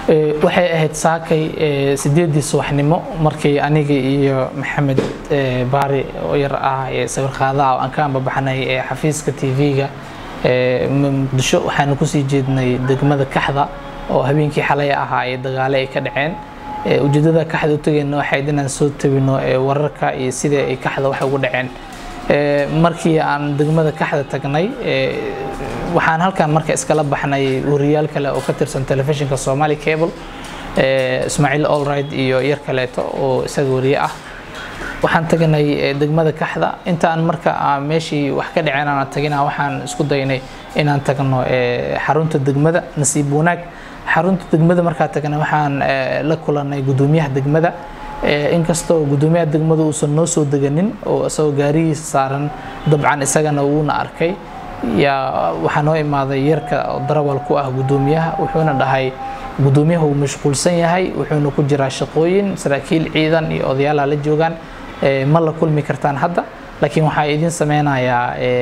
waxay ahayd saakay sideedii subaxnimo markii aniga iyo maxamed baari oo yar ah ee sawir qaadaha oo aan ka ambabaxnay ee xafiiska tv-ga muqdisho waxaanu kusii jeednay degmada kaxda oo habeenkii xalay ahaa ee dagaale ay ka dhaceen ujeedada kaxda u tagayna waxayd inaan soo tabino wararka iyo sidai ay kaxda wax ugu dhaceen markii aan degmada kaxda tagnay waxaan halkan marka iskala baxnay wariyaal kale oo ka tirsan telefishinka somali cable ismaaciil allright iyo yar kaleeto oo isaga wariye ah waxaan tagnay degmada kaxda intaan marka meeshii wax ka dhaceen aan tagina waxaan isku daynay inaan tagno xarunta degmada nasiib wanaag xarunta degmada markaa tagnay waxaan la kulanay gudoomiyaha degmada inkastoo gudoomiyaha degmada uusan noo soo deganin oo isagoo gaarigiisa saaran dabcan isagana wuuna arkay yaa waxaa noo imaaday yarka darawal ku ah gudoomiyaha wuxuuna dhahay gudoomiyaha uu mashquulsan yahay wuxuuna ku jiraa shaqooyin saraakiil ciidan iyo odayaala la joogaan ma la kulmi kartaan hadda laakiin waxaa idin sameynayaa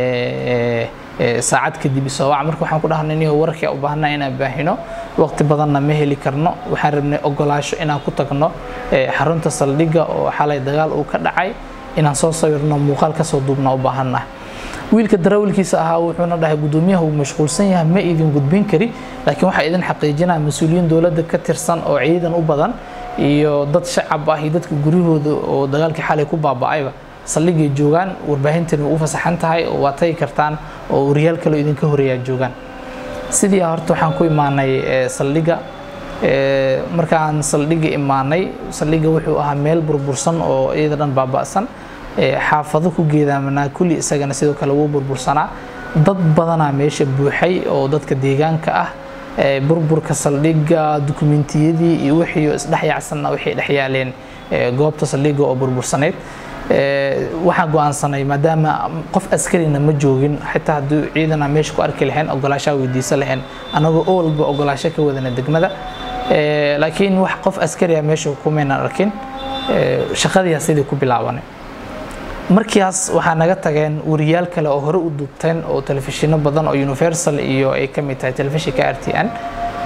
saacad kadib isoowac marka waxaan ku dhahnay niyo wararkii u baahnaa inaan baahino waqti badanna ma heli karno waxaan rabnay ogolaasho inaan ku tagno xarunta saldhigga oo xalay dagaal uu ka dhacay inaan soo sawirno muuqaal kasoo duubna u baahanah wiilka darawalkiisa ahaa wuxuuna dhahay gudoomiyaha uu mashquulsan yahay ma idin gudbin kari laakiin waxaa idin xaqiijinaa mas-uuliyiin dowladda ka tirsan oo ciidan u badan iyo dad shacab ah iyo dadka guryahooda oo dagaalkii xalay ku baaba'ayba saldhigay joogaan warbaahintan way u fasaxan tahay oo waa tagi kartaan oo wariyaal kaleo idinka horeeyaa joogaan sidii horta waxaan ku imaanay saldhigga markaan saldhigga imaanay saldhigga wuxuu ahaa meel burbursan oo iyada dhan baaba'san xaafado ku geedaamanaa kulli isagana sidoo kale wuu burbursanaa dad badanaa meesha buuxay oo dadka deegaanka ah burburka saldhigga dukumentiyadii iyo wixii isdhexyaacsanna waxay dhexyaaleen goobta saldhigga oo burbursaneyd waxaan go-aansanay maadaama qof askarina ma joogin xitaa haddii ciidana meesha ku arki lahayn ogolaashaa weydiisan lahayn anagoo oo walba ogolaasho ka wadana degmada laakiin wax qof askariya meesha kumaynan arkin shaqadiyaa sidii ku bilaabanay markiias waxaa naga tageen wariyaal kale oo hore u duubteen oo telefishino badan oo universal iyo ay ka mid tahay telefishinka r t n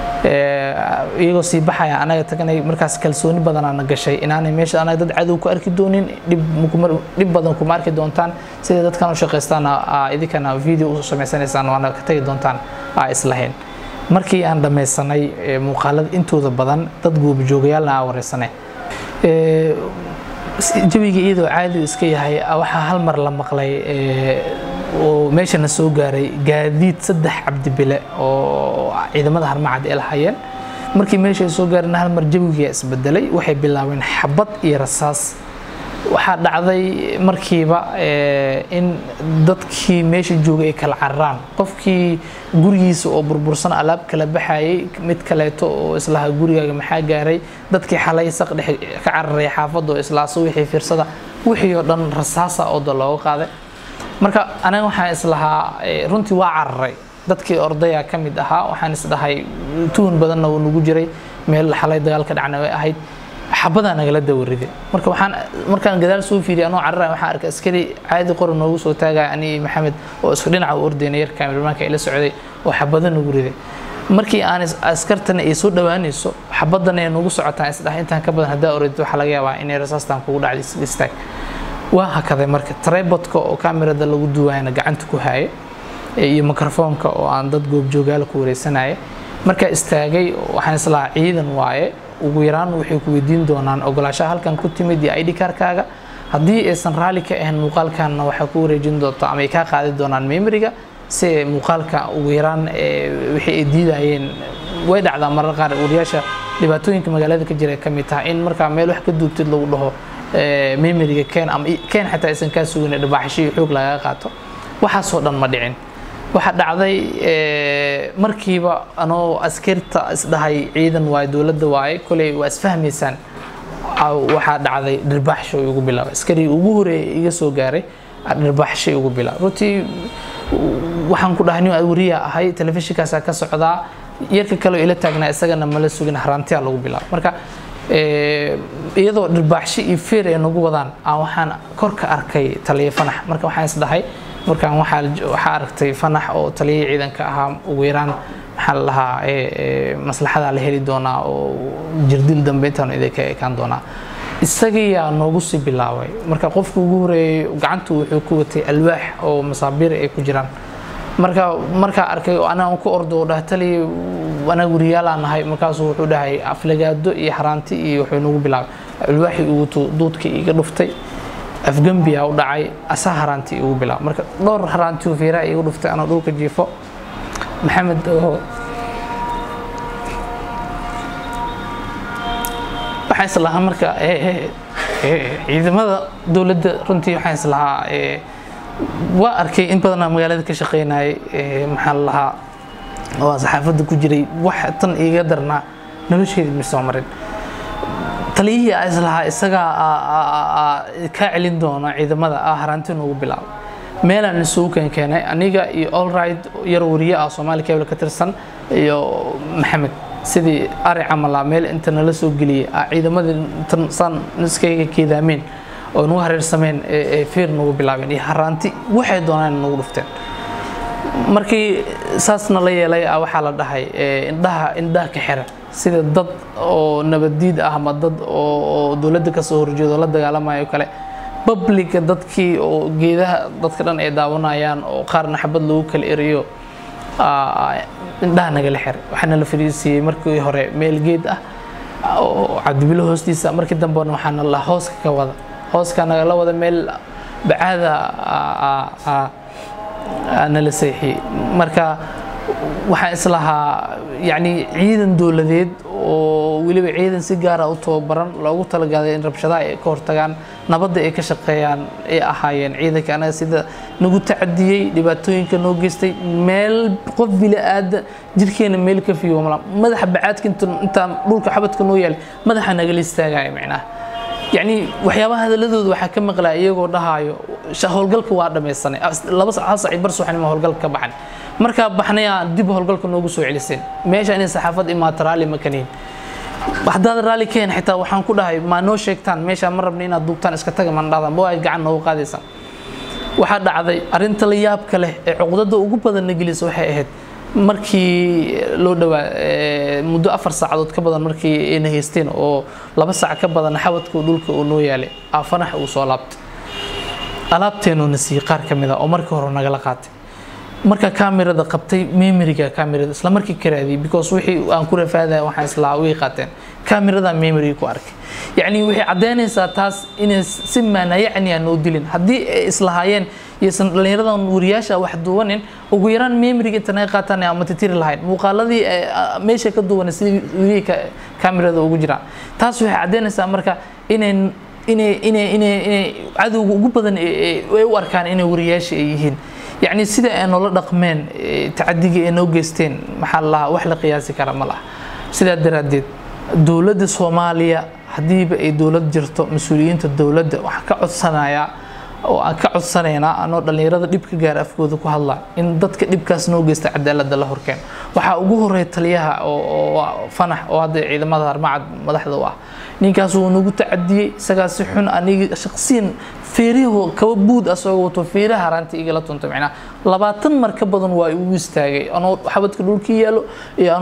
iyagoo sii baxaya anaga tagnay markaas kalsooni badanaana gashay inaanay meesha anaga dad cadow ku arki doonin dhib badan kuma arki doontaan siday dadkan u shaqaystaana idinkana video u samaysanaysaan waana ka tagi doontaan aa islahayn markii aan dhammaysanay muuqaalada intooda badan dad goobjoogayaalna aa wareysanay jawiga iyadoo caadi iska yahay waxaa hal mar la maqlay oo meeshana soo gaaray gaadiid saddex cabdibile oo ciidamada harmacad ay lahayeen markii meesha ay soo gaareen hal mar jawigaa isbedelay waxay bilaabeen xabad iyo rasaas waxaa dhacday markiiba in dadkii meesha joogay ay kala cararaan qofkii gurigiisa oo burbursan alaab kala baxayay mid kaleeto oo islaha gurigaaga maxaa gaaray dadkii xalay saq dhex ka cararay xaafadda oo islaaso wixii fiirsada wixii oo dhan rasaasa ooda looga qaaday marka aniga waxaan islahaa runtii waa cararay dadkii ordaya ka mid ahaa waxaan isdhahay tuhun badanna wuu nagu jiray meel xalay dagaal ka dhacna way ahayd xabadaa nagala dawaride marka waxaan markaan gadaal soo fiiriyay anoo cararaya waxaan arkay askari caadi qora noogu soo taagaya ani maxamed oo isku dhinaca u ordayna yar kaamilmaanka ila socday oo xabada nagu riday markii aan askartana ay soo dhowaanayso xabadana ay nagu socotaan isdhahay intaan ka badan haddaa oradid waxaa laga yaabaa inay rasaastaan kugu dhacday istaag waa hakaday marka tribodka oo kamerada lagu duwaayana gacanta ku haaye iyo microfoonka oo aan dad goobjoogaala ku wareysanaya markaa istaagay waxaan islahaa ciidan waaye ugu yaraan waxay ku weydiin doonaan ogolaashaha halkan ku timid iyo id karkaaga haddii aysan raalli ka ahayn muuqaalkanna waxaa ku wareejin doonta ama ay kaa qaadi doonaan memoriga si muuqaalka ugu yaraan wixii ay diidayeen way dhacdaa marar qaar wariyaasha dhibaatooyinka magaalada ka jira ka mid tahay in markaa meel wax ka duubtid lagu dhaho memoriga keen ama keen xataa aysan kaa sugin dhibaaxasho iyo xoog lagaga qaato waxaasoo dhan ma dhicin waxaa dhacday markiiba anoo askarta isdhahay ciidan waaye dowladda waaye koley waa isfahmaysaan waxaa dhacday dhirbaaxsho igu bilaabay askari ugu horeeyay iga soo gaaray dhirbaaxsho igu bilaabay runtii waxaan ku dhahay nin wariya ahay telefishinkaasaa ka socdaa yarka kale ila taagnaa isagana mala sugin haraantiyaa lagu bilaabay marka iyadoo dhirbaaxsho iyo feer ay nagu wadaan aan waxaan kor ka arkay taliya fanax marka waxaan isdhahay markaan waxaa waxaa aragtay fanax oo taliyihii ciidanka ahaa ugu yaraan maxaa la lahaa maslaxadaa la heli doonaa oo jirdil dambe intaanu idinka ekaan doonaa isagiyaa noogu sii bilaabay marka qofka ugu horeeyey gacantu wuxuu ku watay alwaax oo masaabiir ay ku jiraan marka markaa arkay anaa ku ordo dhaha tali anaga wariyaalaa nahay markaasuu wuxuu dhahay aflagaado iyo xaraanti iyo wuxuu nagu bilaabay alwaaxii ugu duudkii iga dhuftay afgambiyaa u dhacay asaa haraanti igu bilaabay marka dhowr haraanti fiiraa igu dhuftay anoo dhulka jiifo maxamed oo waxaan islahaa marka ciidamada dowladda runtii waxaan islahaa waa arkay in badanaa magaalada ka shaqeynayay maxaa la lahaa oo saxaafadda ku jiray wax tan iiga darnaa nolosheedii ma soo marin taliyihii aa islahaa isagaa kaa celin doona ciidamada ah haraanti noogu bilaabo meelaan isugu keen keenay aniga iyo allright yar wariye ah soomaali cable ka tirsan iyo maxamed sidii ari camala meel inta nala soo geliyay ciidamadii intan saan niskayga keedaameen oo nagu hareersameen ee feer nagu bilaabeen iyo haraanti waxay doonaan nagu dhufteen markii saasna la yeelay waxaa la dhahay indhaha indhaha ka xira sida dad oo nabaddiid ah ama dad oo dowladda kasoo horjeedo la dagaalamayo kale babliga dadkii oo geedaha dadka dhan ay daawanayaan oo qaarna xabad lagu kala eriyo indhaha nagala xiray waxaana la fariisiiyey markii hore meel geed ah oo cabdibilo hoostiisa markii dambena waxaana la hooska ka wada hooska nagala wada meel bacaada nala seexiyey marka waxaan islahaa yacni ciidan dowladeed oo weliba ciidan si gaara u tababaran loogu talagalay in rabshadaha ay ka hortagaan nabadda ay ka shaqeeyaan ay ahaayeen ciidanka anaga sida nagu tacadiyey dhibaatooyinka noo geystay meel qof bila-aada jirkeena meel ka fiigo mala madaxa bacaadka intaan dhulka xabadka noo yaalay madaxa nagala istaagaya macnaha yacni waxyaabaha hadaladooda waxaa ka maqlaa iyagoo dhahaayo howlgalka waa dhamaysanay laba hal sac bar subaxnimo howlgalka ka baxan markaa baxnayaa dib howlgalka noogu soo celiseen meesha inay saxaafad imaato raalli ma kaniin haddaad raalli keen xitaa waxaan ku dhahay maa noo sheegtaan meesha ma rabna inaad duubtaan iska taga man dhahdan bo ay gacan noogu qaadaysaan waxaa dhacday arrinta la yaabka leh ee cuqdada ugu badanna gelisa waxay ahayd markii loo dhawaa muddo afar saacadood ka badan markii ayna haysteen oo laba saac ka badan xawadka dhulka uu noo yaalay aafanax uu soo laabtay alaabteenuuna siiyey qaar ka mid a oo markii hore nagala qaatay marka kamerada qabtay memoriga kamerada isla markii ka raadiyay because wixii aan ku rafaadaya waxaan islaa way qaateen kamerada memory ku arkay yacni waxay caddaynaysaa taas inay si maana yacni aan noo dilin haddii ay islahaayeen iyosan dhallinyaradan wariyaasha wax duwanin ugu yaraan memoriga inta naga qaataan ama titiri lahayn muuqaaladii meesha ka duwanay sidii weriga kamerada ugu jiraan taas waxay caddaynaysaa marka inay inay inay inay inay cadowga ugu badan ay u arkaan inay wariyaasha ay yihiin yacni sida ay noola dhaqmeen tacadiga ay noo geysteen maxaa la lahaa wax la qiyaasi kara ma laha sidaa daraaddeed dowladda soomaaliya haddiiba ay dowlad jirto mas-uuliyiinta dowladda waxaan ka codsanayaa oo aan ka codsanaynaa anoo dhallinyarada dhib ka gaara afkooda ku hadla in dadka dhibkaas noo geysta cadaaladda la horkeen waxaa ugu horeeya taliyaha oo fanax oo hadda ciidamada harmacad madaxda u ah ninkaas wuu nagu tacadiyey isagaa si xun aniga shaqsiyan feerihu kaba buud asagoo wato feeraha haraanta igala tunta macnaa labaatan mar ka badan waa igu istaagay anoo xabadka dhulkii yaalo iyo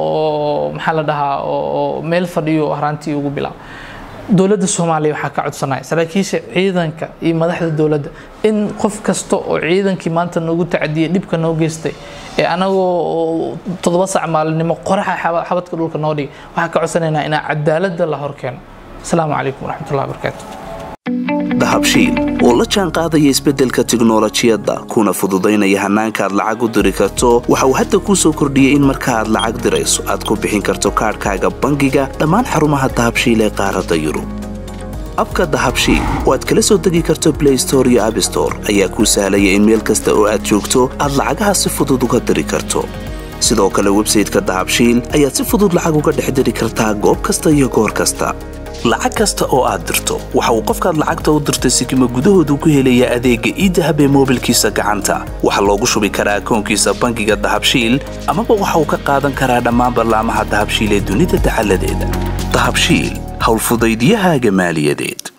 anoo maxaa la dhahaa oo meel fadhiyo haraantii ugu bilaab dowladda soomaaliya waxaa ka codsanaya saraakiisha ciidanka iyo madaxda dowladda in qof kasta oo ciidankii maanta noogu tacadiyay dhibka noo geystay ee anagoo toddoba sac maalinimo qoraxa xabadka dhulka noo dhigay waxaan ka codsanaynaa inaa cadaaladda la horkeeno asalaamu calaykum waraxmatullahi wabarakaatu dahabshiil oo la jaan qaadaya isbeddelka tiknolojiyadda kuna fududaynaya hannaanka aad lacag u diri karto waxa uu hadda kuu soo kordhiyey in marka aad lacag dirayso aad ku bixin karto kaadhkaaga bangiga dhammaan xarumaha dahabshiil ee qaaradda yurub abka dahabshiil oo aad kala soo degi karto blay store iyo abstore ayaa kuu sahlaya in meel kasta oo aad joogto aad lacagaha si fudud uga diri karto sidoo kale websayteka dahabshiil ayaad si fudud lacag uga dhex diri kartaa goob kasta iyo goor kasta lacag kasta oo aad dirto waxa uu qofkaad lacagta u dirtay sikima gudahoodu ku helayaa adeegga iidahab ee moobilkiisa gacanta waxaa loogu shubi karaa akoonkiisa bangiga dahabshiil amaba waxa uu ka qaadan karaa dhammaan ballaamaha dahabshiil ee dunida dacaladeeda dahabshiil howlfudaydiyahaaga maaliyadeed